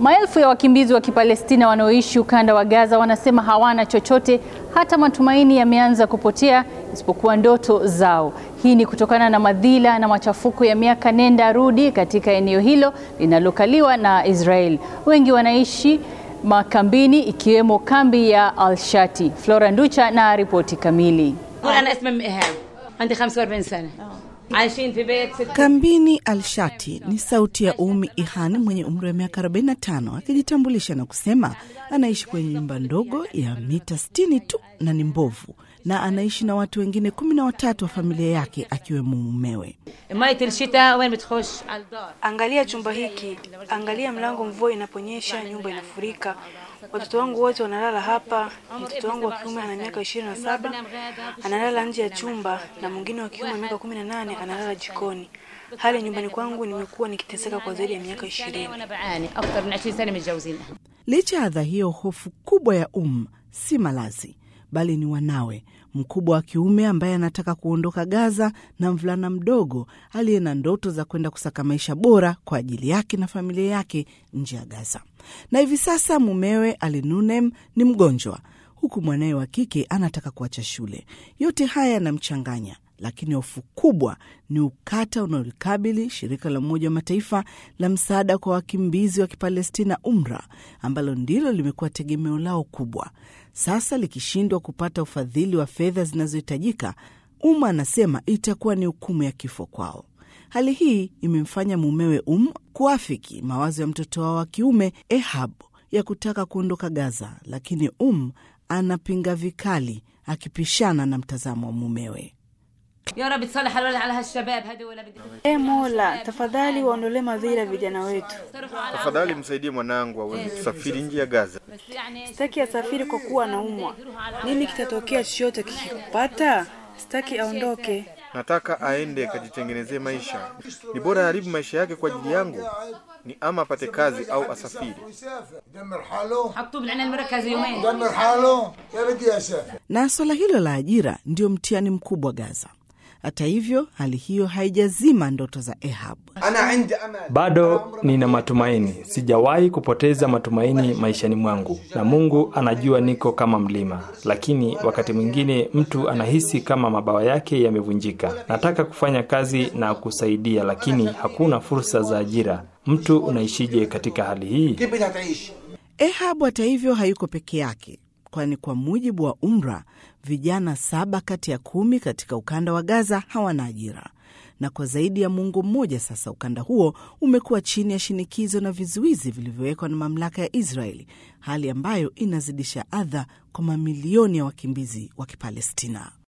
Maelfu ya wakimbizi wa Kipalestina wanaoishi ukanda wa Gaza wanasema hawana chochote, hata matumaini yameanza kupotea isipokuwa ndoto zao. Hii ni kutokana na madhila na machafuko ya miaka nenda rudi katika eneo hilo linalokaliwa na Israel. Wengi wanaishi makambini ikiwemo kambi ya Al-Shati. Flora Nducha na ripoti kamili. Kambini Alshati ni sauti ya Umi Ihan mwenye umri wa miaka 45 akijitambulisha na kusema anaishi kwenye nyumba ndogo ya mita 60 tu na ni mbovu, na anaishi na watu wengine kumi na watatu wa familia yake akiwemo mumewe. Angalia chumba hiki, angalia mlango. Mvua inaponyesha nyumba inafurika. Watoto wangu wote wanalala hapa. Mtoto wangu wa kiume ana miaka ishirini na saba analala nje ya chumba na mwingine wa kiume miaka kumi na nane analala jikoni. Hali nyumbani kwangu, nimekuwa nikiteseka kwa zaidi ya miaka ishirini. Licha ya adha hiyo, hofu kubwa ya Um si malazi bali ni wanawe, mkubwa wa kiume ambaye anataka kuondoka Gaza na mvulana mdogo aliye na ndoto za kwenda kusaka maisha bora kwa ajili yake na familia yake nje ya Gaza. Na hivi sasa mumewe Alinunem ni mgonjwa, huku mwanawe wa kike anataka kuacha shule. Yote haya yanamchanganya, lakini hofu kubwa ni ukata unaolikabili shirika la Umoja wa Mataifa la msaada kwa wakimbizi wa Kipalestina, UMRA, ambalo ndilo limekuwa tegemeo lao kubwa. Sasa likishindwa kupata ufadhili wa fedha zinazohitajika, Umma anasema itakuwa ni hukumu ya kifo kwao. Hali hii imemfanya mumewe Um kuafiki mawazo ya mtoto wao wa kiume Ehab ya kutaka kuondoka Gaza, lakini Um anapinga vikali, akipishana na mtazamo wa mumewe. E Mola, tafadhali waondolee madhira vijana wetu. Tafadhali msaidie mwanangu aweze kusafiri nje ya Gaza. Sitaki asafiri kwa kuwa anaumwa. Nini kitatokea chochote kikikupata? Sitaki aondoke. Nataka aende akajitengenezee maisha. Ni bora haribu maisha yake kwa ajili yangu, ni ama apate kazi au asafiri. Na swala hilo la ajira ndio mtihani mkubwa Gaza. Hata hivyo, hali hiyo haijazima ndoto za Ehab. Bado nina matumaini, sijawahi kupoteza matumaini maishani mwangu, na Mungu anajua niko kama mlima, lakini wakati mwingine mtu anahisi kama mabawa yake yamevunjika. Nataka kufanya kazi na kusaidia, lakini hakuna fursa za ajira. Mtu unaishije katika hali hii? Ehab hata hivyo hayuko peke yake, kwani kwa mujibu wa UMRA vijana saba kati ya kumi katika ukanda wa Gaza hawana ajira, na kwa zaidi ya muongo mmoja sasa ukanda huo umekuwa chini ya shinikizo na vizuizi vilivyowekwa na mamlaka ya Israeli, hali ambayo inazidisha adha kwa mamilioni ya wakimbizi wa Kipalestina.